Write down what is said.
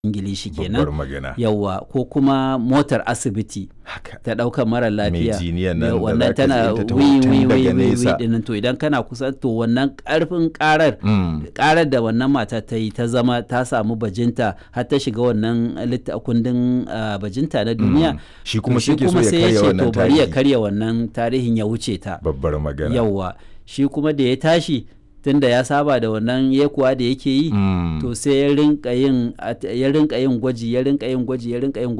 ingilishi babbar kenan magana yawa ko kuma motar asibiti haka ta ɗaukar mara lafiya jiniyan nan da wannan zaka tana ji ta taho wi tun wi daga wi wi nesa. dinnan to idan kana kusa to wannan karfin karar Mm. karar da wannan mata ta yi ta zama ta samu bajinta har ta shiga wannan litta kundin ah, bajinta na duniya Mm. Shi to kuma sai ke so ya sai karya ce wannan to bari ya tarihi. karya wannan tarihin ya wuce ta babbar magana yawwa shi kuma da ya tashi tunda ya saba da wannan yekuwa da yake yi Mm. to sai ya rinka yin at- ya rinka yin gwaji ya rinka yin gwaji ya rinka yin